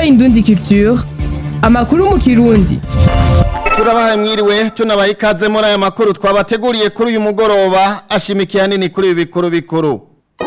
Indundi Culture amakuru mu kirundi turabahaye mwiriwe tunabaha ikaze muri aya makuru twabateguriye kuri uyu mugoroba ashimikiye hanini kuri ibi bikuru bikuru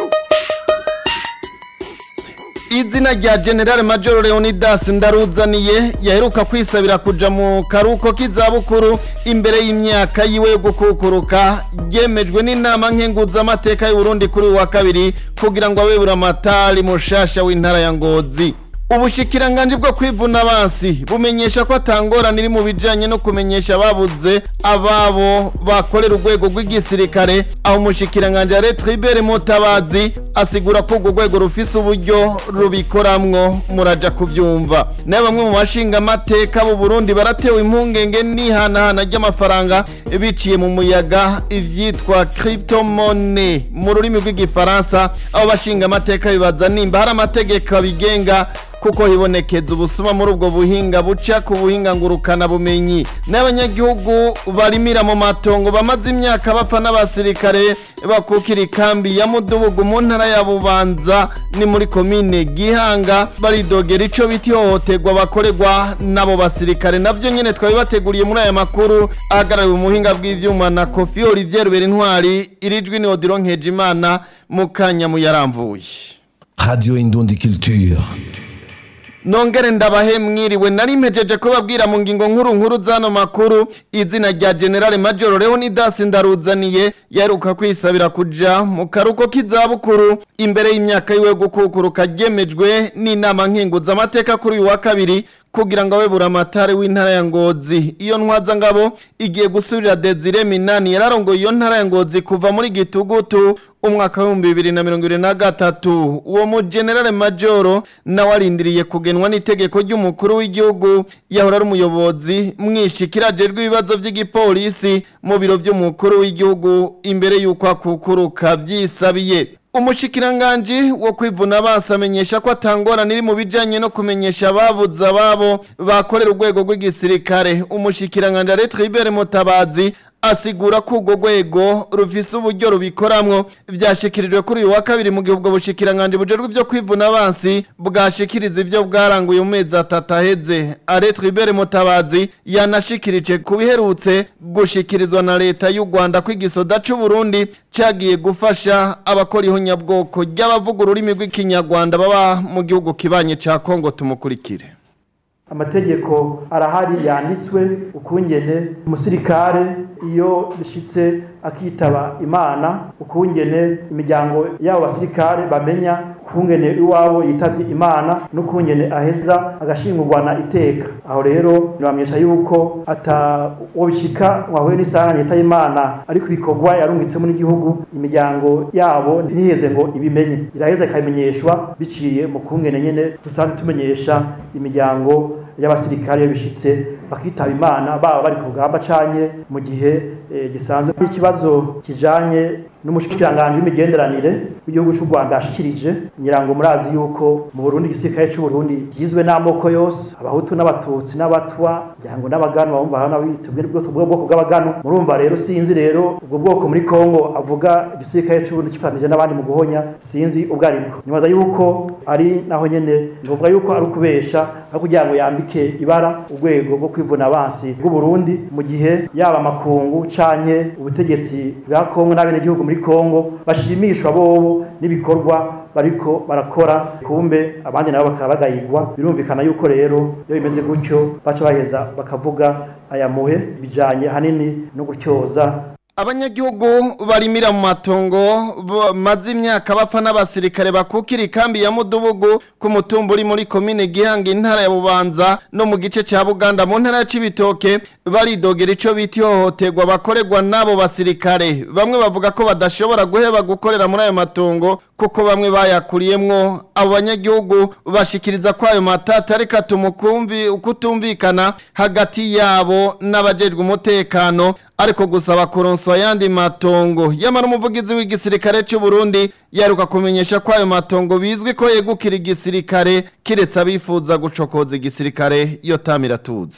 izina rya generale major leonidas ndaruzaniye yaheruka kwisabira kuja mu karuko k'izabukuru imbere y'imyaka yiwe yo gukukuruka ryemejwe n'inama nkenguzamateka y'uburundi kuri uyu wa kabiri kugira ngo abe buramatari mushasha w'intara ya ngozi ubushikiranganji bwo kwivuna abansi bumenyesha ko atangorana iri mu bijanye no kumenyesha ababuze ababo bakorera urwego rw'igisirikare aho umushikiranganji Retribere Mutabazi asigura ko urwo rwego rufise uburyo rubikoramwo muraja kuvyumva nayo bamwe mu bashinga amateka b'u Burundi baratewe impungenge n'ihanahana ry'amafaranga biciye mu muyaga ivyitwa cryptomone mu rurimi rw'igifaransa abo bashinga amateka bibaza nimba hari amategeko abigenga kuko hibonekeza ubusuma muri ubwo buhinga buca ku buhinga ngurukana bumenyi n'abanyagihugu barimira mu matongo bamaze imyaka bapfa n'abasirikare bakukira ikambi ya mudubugu mu ntara ya bubanza ni muri komine gihanga baridogera ico biti hohoterwa bakorerwa n'abo basirikare navyo nyene twabibateguriye muri aya makuru ahagarariwe umuhinga bw'ivyuma na kofi olivier berintwari irijwi ni odiro nkejimana mu kanya muyaramvuye Radio Indundi Culture. Nongere ndabahe mwiriwe nari mpejeje kubabwira mu ngingo nkuru nkuru zano makuru izina rya General Major Leonidas Ndaruzaniye yaruka kwisabira kuja mu karuko k'izabukuru imbere y'imyaka yiwe gukukuruka ryemejwe n'inama nkenguza amateka kuri uyu wa kabiri kugira ngo abe buramatari w'intara ya Ngozi iyo ntwaza ngabo igiye gusubira Desire Minani yararongoye iyo ntara ya Ngozi kuva muri gitugutu umwaka w'ibihumbi bibiri na mirongo ibiri na gatatu uwo mu generale majoro nawe arindiriye kugenwa n'itegeko ry'umukuru w'igihugu yahora ari umuyobozi mwishikiraje rw'ibibazo by'igipolisi mu biro by'umukuru w'igihugu imbere y'uko akukuruka byisabiye umushikiranganji wo kwivuna abansi amenyesha ko atangorana iri mu bijanye no kumenyesha ababuze ababo bakorera urwego rw'igisirikare umushikiranganji Retribere Mutabazi asigura ko urwo rwego rufise uburyo rubikoramwo vyashikirijwe kuri uyu wa kabiri mu gihe ubwo bushikiranganji bujejwe ivyo kwivuna abansi bwashikiriza ivyo bwaranguye mu mezi atatu aheze Aretribere Mutabazi yanashikirije ku biherutse gushikirizwa na leta y'u Rwanda ko igisoda c'u Burundi cagiye gufasha abakora ihonyabwoko ry'abavuga ururimi rw'ikinyarwanda baba mu gihugu kibanye ca Kongo tumukurikire amategeko arahari yanditswe ukungene umusirikare iyo bishitse akitaba imana ukungene imiryango y'abo basirikare bamenya ukungene iwabo yitavye imana n'ukungene aheza agashingurwana iteka aho rero nibamenyesha yuko ata uwo bishika wahuye n'isanganya yitaba imana ariko ibikorwa yarungitsemo n'igihugu imiryango yabo ntiheze ngo ibimenye iraheza ikabimenyeshwa biciye mu kungene nyene dusanzwe tumenyesha imiryango y'abasirikare bishitse bakitaba imana baba bari ku rugamba canye mu gihe gisanzwe ikibazo kijanye n'umushikiranganje w'imigenderanire w'igihugu cy'u Rwanda ashikirije nyirango murazi yuko mu Burundi igisirikare cy'u Burundi gizwe n'amoko yose abahutu n'abatutsi n'abatwa nyango n'abagano bumva hano bitubwe bwo bwoko bw'abagano murumva rero sinzi rero ubwo bwoko muri Kongo avuga igisirikare cy'u Burundi kifatanije n'abandi mu guhonya sinzi ubwo aribwo nibaza yuko ari naho nyene ngovuga yuko ari ukubesha aho kugira ngo yambike ibara urwego rwo kwivuna abansi bw'u Burundi mu gihe yaba amakungu canke ubutegetsi bwa Kongo n'abene gihugu muri Kongo bashimishwa bobo n'ibikorwa bariko barakora kumbe abandi nabo bakaba bagayigwa birumvikana yuko rero iyo bimeze gutyo baca baheza bakavuga aya muhe bijanye hanini no gutyoza abanyagihugu barimira mu matongo bamaze imyaka bapfa n'abasirikare bakukira ikambi ya mudubugu ku mutumba uri muri komine gihanga intara ya bubanza no mu gice cya buganda mu ntara ya cibitoke baridogera ico bita ihohoterwa bakorerwa n'abo basirikare bamwe bavuga ko badashobora guheba gukorera muri ayo matongo kuko bamwe bayakuriyemwo abo banyagihugu bashikiriza ko ayo matata ariko atuma ukumvi ukutumvikana hagati yabo n'abajejwe umutekano ariko gusaba kuronswa ayandi matongo yamara umuvugizi w'igisirikare cy'u Burundi yaruka kumenyesha ko ayo matongo bizwi ko yegukira igisirikare kiretse abifuza gucokoza igisirikare yo tamiratuzi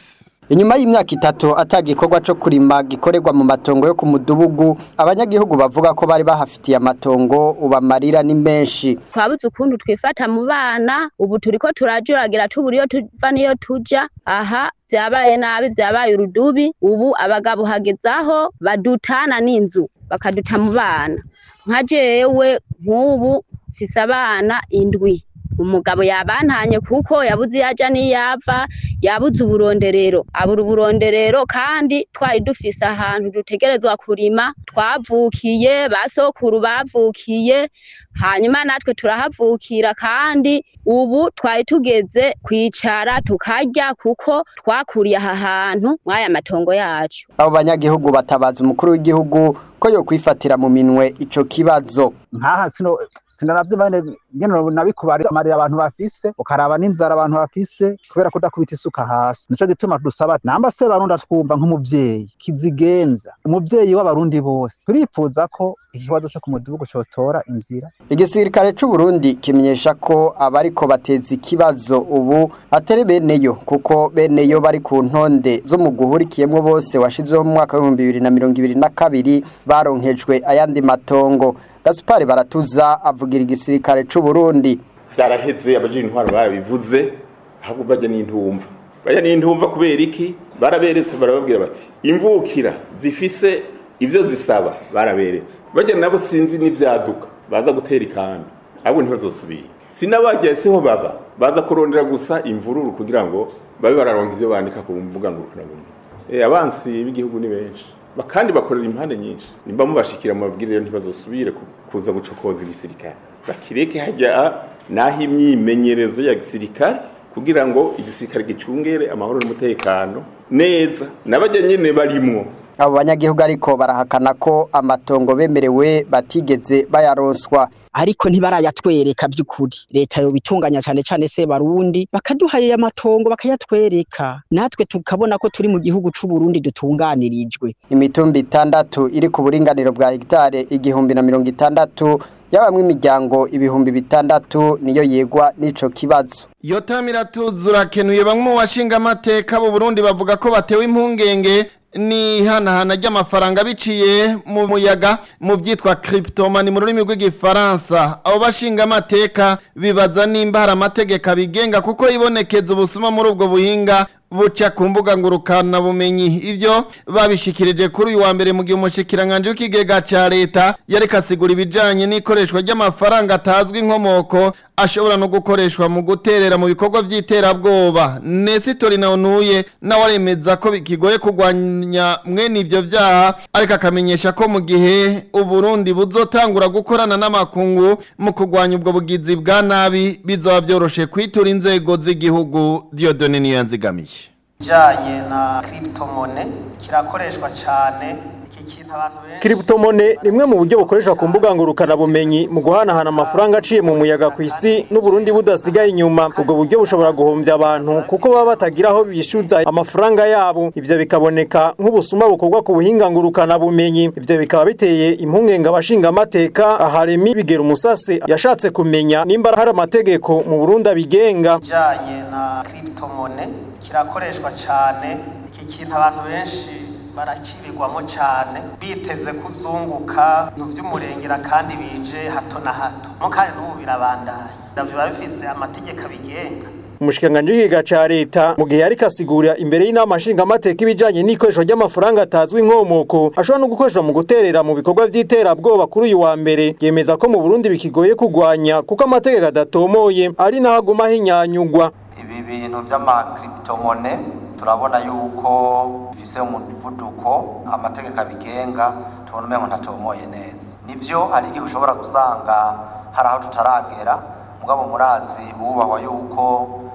Inyuma y'imyaka itatu atagikorwa co kurima gikorerwa mu matongo yo ku mudugudu abanyagihugu bavuga ko bari bahafitiye amatongo ubamarira ni menshi twabuze ukuntu twifata mu bana ubu turiko turajuragira tubura iyo tuva niyo tuja aha vyabaye nabi vyabaye urudubi ubu abagabo hagezaho badutana n'inzu bakaduta mu bana nka jewe nk'ubu mfise abana indwi umugabo yabantanye kuko yabuze iyo aja n'iyava yabuze uburonderero abura uburonderero kandi twari dufise ahantu dutegerezwa kurima twavukiye basokuru bavukiye hanyuma natwe turahavukira kandi ubu twari tugeze kwicara tukarya kuko twakuriye aha hantu mw'aya matongo yacu abo banyagihugu batabaza umukuru w'igihugu ko yo kwifatira mu minwe ico kibazo nkaha sino sinaravyo bane ngene nabikubari amarira abantu bafise ukaraba n'inzara abantu bafise kubera ko udakubita isuka hasi nico gituma dusaba namba se barundi twumva nk'umuvyeyi kizigenza umuvyeyi w'abarundi bose turifuza ko ikibazo co ku mudugudu cotora inzira igisirikare c'u Burundi kimenyesha ko abariko bateza ikibazo ubu atari beneyo kuko beneyo bari ku ntonde zo mu guhurikiyemwo bose washizweho mu mwaka w'ibihumbi bibiri na mirongo ibiri na kabiri baronkejwe ayandi matongo Gaspari Baratuza avugira igisirikare c'u Burundi byaraheze abajije intwaro barabivuze ahubwo bajya n'intumva bajya n'intumva kubera iki baraberetse barababwira bati imvukira zifise ivyo zisaba baraberetse bajya nabo sinzi n'ivyaduka baza gutera ikambi abo ntibazosubira sinabajya siho baba baza kurondera gusa imvururu kugira ngo babe bararonka ivyo bandika ku mbuga ngurukanabumenyi eh abansi b'igihugu ni benshi kandi bakorera impande nyinshi nimba mubashikira mu mabwiriza ntibazosubire kuza gucokoza igisirikare bakireke hajya naho imyimenyerezo ya gisirikare kugira ngo igisirikare gicungere amahoro n'umutekano neza n'abajya nyene barimwo abo banyagihugu ariko barahakana ko amatongo bemerewe batigeze bayaronswa ariko ntibarayatwereka by'ukuri leta yo bitunganya cyane cyane se barundi bakaduhaye amatongo bakayatwereka natwe tukabona ko turi mu gihugu c'u Burundi dutunganirijwe imitumba itandatu iri ku buringaniro bwa hegitare igihumbi na mirongo itandatu yabamwe imiryango ibihumbi bitandatu niyo yegwa n'ico kibazo yotamira tuzurakenuye bamwe mu bashinga amateka mu Burundi bavuga ko batewe impungenge ni hanahana ry'amafaranga biciye mu muyaga mu byitwa cryptomani mu rurimi rw'igifaransa abo bashinga amateka bibaza nimba hari amategeko abigenga kuko ibonekeza ubusuma muri ubwo buhinga buca ku mbuga ngurukana bumenyi ivyo babishikirije kuri uyu wa mbere mu gihe umushikiranganje w'ikigega ca leta yareka asigura ibijanye n'ikoreshwa ry'amafaranga atazwi inkomoko ashobora no gukoreshwa mu guterera mu bikorwa vy'iterabwoba Nesitori Naunuye nawe aremeza ko bikigoye kugwanya mwene ivyo vyaha ariko akamenyesha ko mu gihe Uburundi buzotangura gukorana n'amakungu mu kugwanya ubwo bugizi bwa nabi bizoba vyoroshe kwitura inzego z'igihugu Diodone Niyanzigamiye ijanye na cryptomone kirakoreshwa cyane iki kintu abantu benshi Cryptomone rimwe mu buryo bukoreshwa ku mbuga ngurukana bumenyi mu guhanahana amafaranga aciye mu muyaga ku isi n'Uburundi budasigaye inyuma ubwo buryo bushobora guhombya abantu kuko baba batagira aho bishyuza amafaranga yabo ivyo bikaboneka nk'ubusuma bukorwa ku buhinga ngurukana bumenyi ivyo bikaba biteye impungenge abashinga amateka aharemi bigera umusase yashatse kumenya nimba hari amategeko mu Burundi abigenga ijanye na cryptomone kirakoreshwa cyane iki kintu abantu benshi barakibigwamo cyane biteze kuzunguka mu by'umurengera kandi bije hato na hato mo kandi n'ubu birabandanya biba bifise amategeko abigenga umushikanganje w'ikiga ca leta mu gihe yariko asigura imbere y'inama nshingamateka ibijanye n'ikoreshwa ry'amafaranga atazwi inkomoko ashobora no gukoreshwa mu guterera mu bikorwa vy'iterabwoba kuri uyu wa mbere yemeza ko mu burundi bikigoye kugwanya kuko amategeko adatomoye ari naho aguma hinyanyugwa ibi bintu vy'amakripitomone turabona yuko bifise umuvuduko amategeko abigenga tubona umengo ntatomoye neza nivyo hari igihe ushobora gusanga hari aho tutaragera mugabo murazi bubahwa yuko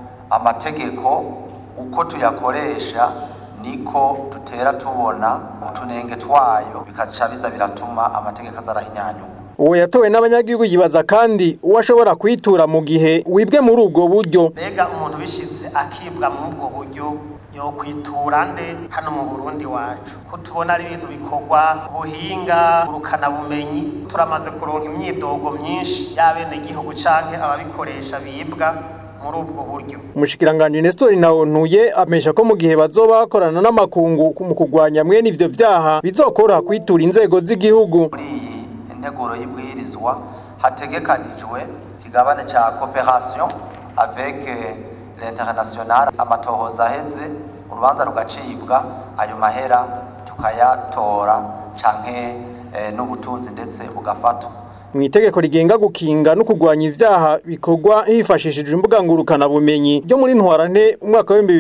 amategeko uko tuyakoresha niko dutera tubona utunenge twayo bikaca biza biratuma amategeko aza arahinyanyuka uwo yatowe n'abanyagihugu yibaza kandi uwo ashobora kwitura mu gihe wibwe muri ubwo buryo mbega umuntu bishize akibwa muri ubwo buryo yo kwitura nde hano mu Burundi wacu ko tubona ari ibintu bikorwa ubuhinga urukana bumenyi turamaze kuronka imyidogo myinshi y'abene gihugu canke ababikoresha bibwa muri ubwo buryo Umushikiranganje Nestor Ntawontuye amesha ko mu gihe bazoba bakorana n'amakungu mu kugwanya mwene ivyo vyaha bizokora kwitura inzego z'igihugu integuro y'ibwirizwa hategekanijwe kigabane ca coopération avec l'international amatohoza aheze urubanza rugacibwa ayo mahera tukayatora canke eh, n'ubutunzi ndetse bugafatwa mu itegeko rigenga gukinga no kugwanya ivyaha bikorwa hifashishijwe imbuga ngurukana bumenyi ryo muri ntwarante umwaka wa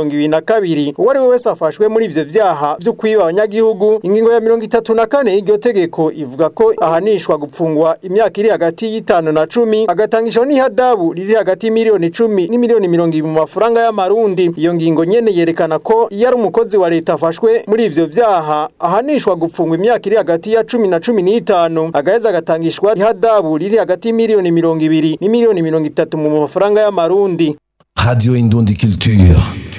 2022 uwo ari we wese afashwe muri ivyo vyaha vyo kwiba abanyagihugu ingingo ya 34 y'iryo tegeko ivuga ko ahanishwa gupfungwa imyaka iri hagati y'itanu na cumi agatangishwa n'ihadabu riri hagati y'imiliyoni icumi n'imiliyoni mirongo ibiri mu mafaranga y'amarundi iyo ngingo nyene yerekana ko iyo ari umukozi wa leta afashwe muri ivyo vyaha ahanishwa gupfungwa imyaka iri hagati ya cumi na cumi n'itanu agaheza agatangishwa rishwa ihadabu riri hagati y'imiliyoni mirongo ibiri n'imiliyoni mirongo itatu mu mafaranga y'amarundi Radio Indundi Culture.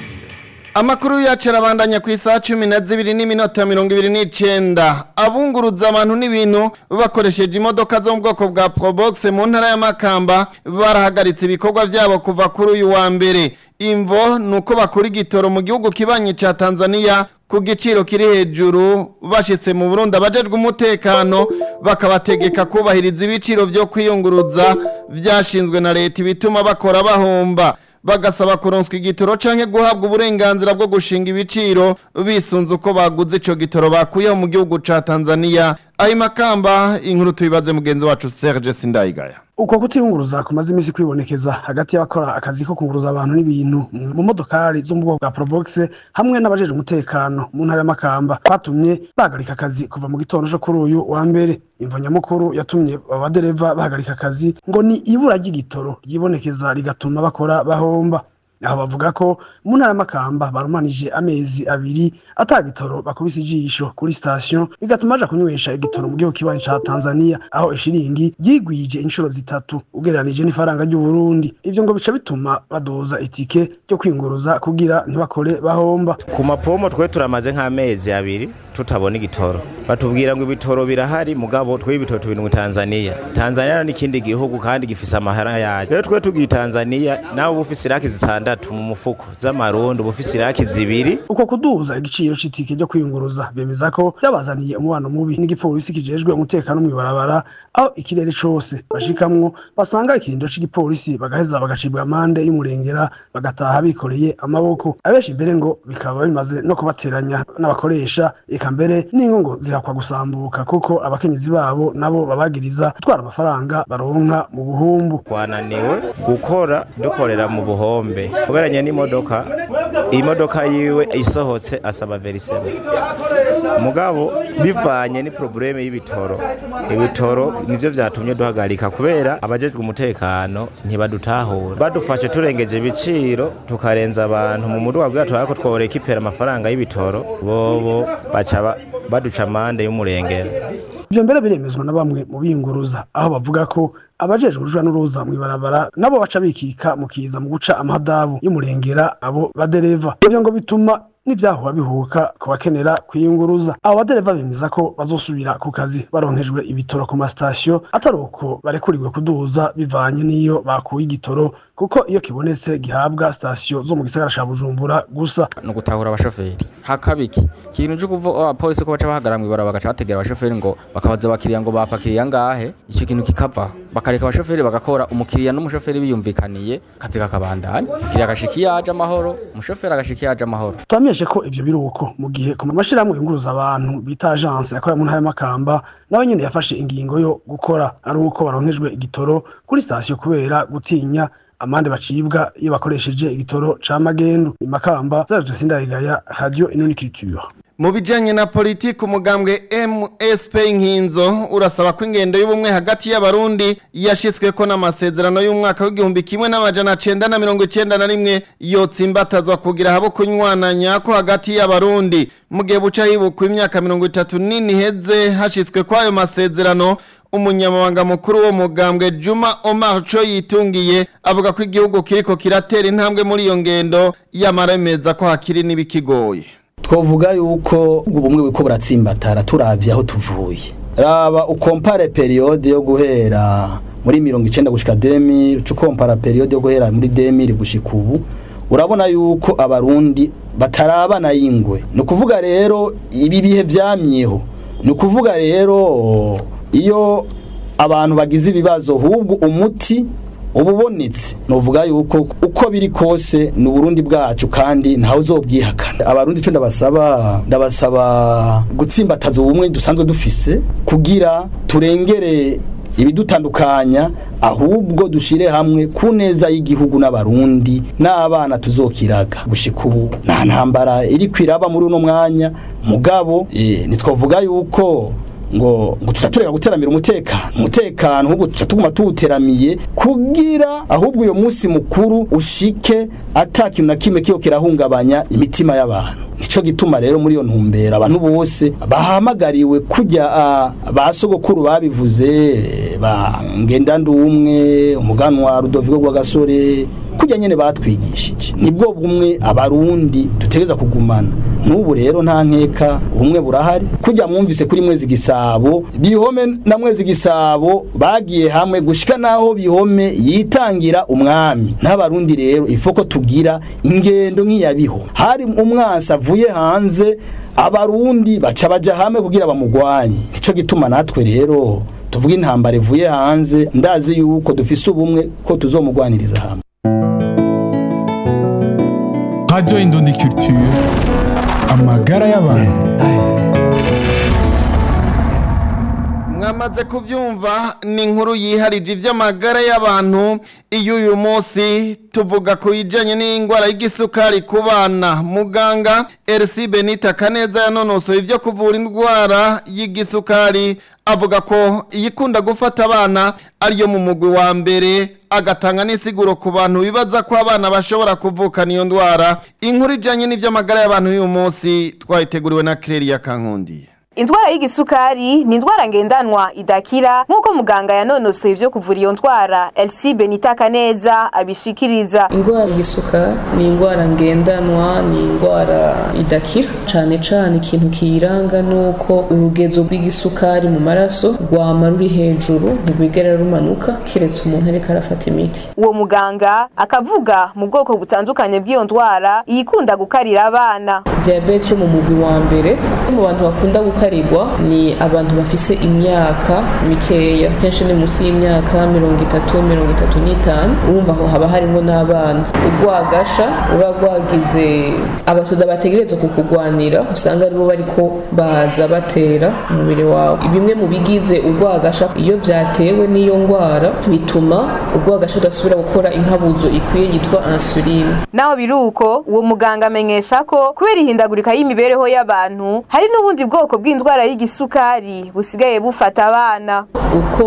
Amakuru yacu arabandanya ku isaha cumi na zibiri n'iminota mirongo ibiri n'icenda abunguruza abantu n'ibintu bakoresheje imodoka zo mu bwoko bwa Probox mu ntara ya Makamba barahagaritse ibikorwa vyabo kuva kuri uyu wa mbere imvo nuko bakura igitoro mu gihugu kibanye ca Tanzania ku giciro kiri hejuru bashitse mu Burundi abajejwe umutekano bakabategeka kubahiriza ibiciro vyo kwiyunguruza vyashinzwe na leta ibituma bakora bahomba bagasaba kuronswa igitoro canke guhabwa uburenganzira bwo gushinga ibiciro bisunze uko baguze ico gitoro bakuyeho mu gihugu ca Tanzania ayi makamba inkuru tubibaze mugenzi wacu Serge Sindayigaya uko kutiyunguruza kumaze iminsi kwibonekeza hagati y'abakora akazi ko kunguruza abantu n'ibintu mu modokari zo mu bwoko bwa Probox hamwe n'abajeje umutekano mu ntara y'amakamba batumye bahagarika akazi kuva mu gitondo cyo kuri uyu wa mbere imvo nyamukuru yatumye abadereva bahagarika akazi ngo ni ibura ry'igitoro ryibonekeza rigatuma bakora bahomba aho bavuga ko mu ntara y'amakamba barumanije amezi abiri atagitoro bakubise ijisho kuri sitasiyo bigatuma baja kunywesha igitoro mu gihugu kibanyi ca Tanzania aho ishiringi ryigwije inshuro zitatu ugereranije n'ifaranga ry'u Burundi ivyo ngo bica bituma badoza itike ryo kwinguruza kugira ntibakore bahomba ku mapomo twe turamaze nk'amezi abiri tutabona igitoro batubwira ngo ibitoro birahari mugabo twe ibitoro tubiri mu Tanzania Tanzania n'ikindi gihugu kandi gifise amahera yayo rero twe tugiye Tanzania nawe ufise iraki zitandatu mu mufuko z'amarundi ubufise iraki zibiri uko kuduza igiciro c'itike ryo kwiyunguruza bemeza ko byabazaniye umubano mubi n'igipolisi kijejwe umutekano mw'ibarabara aho ikirere cose bashikamwo basanga ikirindo c'igipolisi bagaheza bagacibwa amande y'umurengera bagataha bikoreye amaboko abenshi imbere ngo bikaba bimaze no kubateranya n'abakoresha eka mbere n'ingo ngo zihakwa gusambuka kuko abakenyezi babo nabo babagiriza gutwara amafaranga baronka mu buhumbu twananiwe gukora dukorera mu buhombe kuberanye n'imodoka imodoka yiwe isohotse asaba veriseme mugabo bivanye ni probleme y'ibitoro ibitoro nivyo vyatumye duhagarika kubera abajejwe umutekano ntibadutahura badufashe turengeje ibiciro tukarenza abantu mu muduga bwa turako tworeka ipera amafaranga y'ibitoro bobo baca ba- baduca amande y'umurengera ivyo mbere biremezwa na bamwe mu biyunguruza aho bavuga ko abajejwe uruja n'uruza mw'ibarabara nabo baca bikika mu kiza mu guca amahadabu y'umurengera abo badereva ivyo ngo bituma n'ivyahora bihuka ku bakenera kwiyunguruza abo badereva bemeza ko bazosubira ku kazi baronkejwe ibitoro ku masitasiyo atari uko barekuriwe kuduza bivanye n'iyo bakuye igitoro kuko iyo kibonetse gihabwa sitasiyo zo mu gisagara ca bujumbura gusa ni ugutahura abashoferi hakabiki ikintu cyo kuva abapolisi ko baca bahagarara mw'ibara bagaca bategera abashoferi ngo bakabaza abakiriya ngo bapakiriye angahe icyo kintu kikava bakareka abashoferi bagakora umukiriya n'umushoferi biyumvikaniye akazi kakabandanya umukiriya agashika iyo aje amahoro umushoferi agashika iyo aje amahoro twamenyeshe ko ivyo biruko mu gihe ku mashirahamwe yunguruza abantu bita agence yakorera mu ntara y'amakamba nawe nyene yafashe ingingo yo gukora ari uko baronkejwe igitoro kuri sitasiyo kubera gutinya amande bacibwa iyo bakoresheje igitoro ca magendu imakamba Serge Sindayigaya Radio Inuni Culture Mu bijanye na politiki umugambwe MSP Nkinzo urasaba ko ingendo y'ubumwe hagati y'abarundi yashitsweko n'amasezerano y'umwaka w'igihumbi kimwe n'amajana cenda na mirongo icenda na rimwe yotsimbatazwa kugira habo kunywananya ko hagati y'abarundi mu gihe buca hibukwa imyaka mirongo itatu nini heze hashitswe kwayo masezerano umunyamabanga mukuru wo mugambwe Juma Omar Cho yitungiye avuga ko igihugu kiriko kiratera intambwe muri iyo ngendo yamaremeza ko hakiri n'ibikigoye twavuga yuko ubumwe buriko buratsimbatara turavye aho tuvuye raba ukompare periode yo guhera muri mirongo icenda gushika 2000 ucokompara periode yo guhera muri 2000 gushika ubu urabona yuko abarundi batarabana y'ingwe ni ukuvuga rero ibi bihe vyamyeho ni ukuvuga rero iyo abantu bagize ibibazo hubwo umuti ububonetse nuvuga yuko uko biri kose ni uburundi bwacu kandi ntawe uzobwihakana abarundi ico ndabasaba ndabasaba gutsimbataza ubumwe dusanzwe dufise kugira turengere ibidutandukanya ahubwo dushire hamwe ku neza y'igihugu n'abarundi n'abana tuzokiraga gushika ubu nta ntambara iri kwiraba muri uno mwanya mugabo e, nitwavuga yuko ngo ngo turatureka guteramira umutekano umutekano ahubwo tuca tuguma tuwuteramiye kugira ahubwo uyo munsi mukuru ushike ata kintu na kimwe kiyo kirahungabanya imitima y'abantu nico gituma rero muri iyo ntumbera abantu bose bahamagariwe kujya ba sogokuru babivuze ba ngendandumwe umuganwa Rudoviko rwa gasore kujya nyene batwigishije nibwo bumwe abarundi dutegeza kugumana n'ubu rero nta nkeka ubumwe burahari kujya mwumvise kuri mwezi gisabo bihome na mwezi gisabo bagiye hamwe gushika naho bihome yitangira umwami n'abarundi rero ifoko tugira ingendo nk'iyabiho hari umwansi avuye hanze abarundi baca baja hamwe kugira bamugwanye nico gituma natwe rero tuvuga intambara ivuye hanze ndazi yuko dufise ubumwe ko tuzomugwaniriza hamwe Radio Indundi Culture amagara y'abantu mwamaze kuvyumva ni inkuru yiharije ivy'amagara y'abantu iyo uyu munsi tuvuga ku bijanye n'indwara y'igisukari ku bana muganga RC Benita Kaneza yanonosoye ivyo kuvura indwara y'igisukari avuga ko iyikunda gufata abana ariyo mu mugwi wa mbere agatanga n'isiguro ku bantu bibaza ko abana bashobora kuvukana iyo ndwara inkuru ijanye n'ivy'amagara y'abantu y'uyu munsi twayiteguriwe na Claire Kankundi Indwara y'igisukari ni indwara ngendanwa idakira nk'uko muganga yanonosoye ivyo kuvura iyo ndwara LC Benita Kaneza abishikiriza. Indwara y'igisukari ni indwara ngendanwa ni indwara idakira cane cane ikintu kiyiranga nuko urugezo rw'igisukari mu maraso rwama ruri hejuru ntirwigera rumanuka kiretse umuntu ariko arafata imiti. Uwo muganga akavuga mu bwoko butandukanye bw'iyo ndwara iyikunda gukarira abana. Diabete yo mu mugwi wa mbere mu bantu bakunda gukarira gukarirwa ni abantu bafise imyaka mikeya kenshi ni munsi y'imyaka mirongo itatu mirongo itatu n'itanu urumva aho haba harimo n'abana urwagasha ruba rwagize abasoda bategerezwa kukugwanira usanga aribo bariko baza batera umubiri wawe bimwe mu bigize urwagasha iyo vyatewe n'iyo ndwara bituma urwagasha rudasubira gukora inkabuzo ikwiye yitwa insuline naho biri uko uwo muganga amenyesha ko kubera ihindagurika y'imibereho y'abantu hari n'ubundi bwoko bw'indwara y'igisukari busigaye bufata abana uko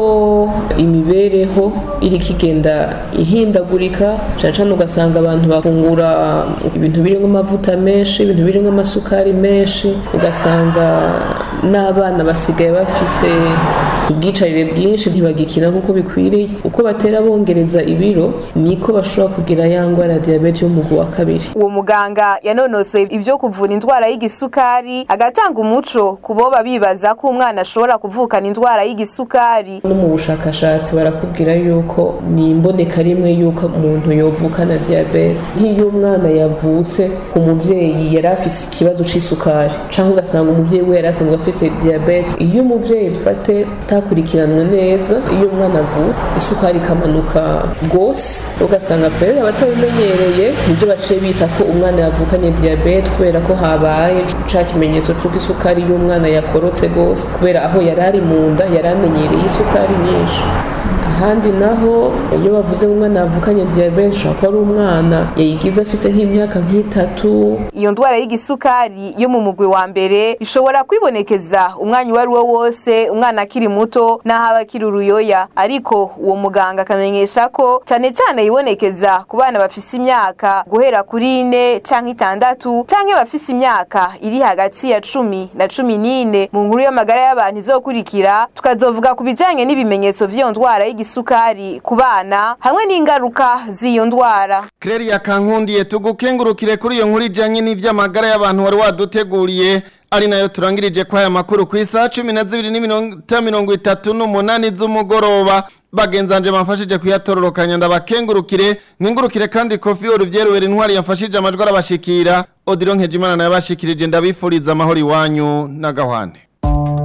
imibereho iri kigenda ihindagurika cyane cyane ugasanga abantu bafungura ibintu birimo amavuta menshi ibintu birimo amasukari menshi ugasanga n'abana basigaye bafise ubwicarire bwinshi ntibagikina nk'uko bikwiriye uko batera bongereza ibiro niko bashobora kugira ya ndwara ya diyabete y'umugwi wa kabiri uwo muganga yanonosoye ivyo kuvura indwara y'igisukari agatanga umuco ku boba bibaza ko umwana ashobora kuvukana indwara y'igisukari no mu bushakashatsi barakubwira yuko ni imboneka rimwe yuko umuntu yovukana diyabete nk'iyo umwana yavutse ku muvyeyi yari afise ikibazo c'isukari canke ugasanga umuvyeyi we yari asanzwe afise diyabete iyo umuvyeyi dufate atakurikiranwe neza iyo umwana avuka isukari ikamanuka rwose ugasanga mbere abatabimenyereye nibyo baciye bita ko umwana yavukanye diyabete kubera ko habaye ca kimenyetso c'uko isukari y'umwana yakorotse rwose kubera aho yari ari mu nda yari amenyereye isukari nyinshi ahandi naho iyo bavuze umwana yavukanye diyabete ushobora kuba ari umwana yayigize afise nk'imyaka nk'itatu iyo ndwara y'igisukari yo mu mugwi wa mbere ishobora kwibonekeza umwanya uwo ari wo wose umwana akiri muto n'aho aba akiri uruyoya ariko uwo muganga akamenyesha ko cyane cyane yibonekeza ku bana bafise imyaka guhera kuri ine canke itandatu canke bafise imyaka iri hagati ya cumi na cumi n'ine mu nkuru y'amagara y'abantu izokurikira tukazovuga ku bijanye n'ibimenyetso vy'iyo ndwara y'igisukari ku bana hamwe n'ingaruka z'iyo ndwara Claire Kankundiye tugukengurukire kuri iyo nkuru ijanye n'ivy'amagara y'abantu wari waduteguriye ari nayo turangirije kwa aya makuru ku isaha cumi na zibiri n'iminota mirongo itatu n'umunani z'umugoroba bagenzanje bamfashije kuyatororokanya ndabakengurukire nkengurukire kandi kofi Olivier intwari yamfashije amajwi arabashikira Odilon Nkejimana nayo yabashikirije ndabifuriza amahoro iwanyu n'agahwane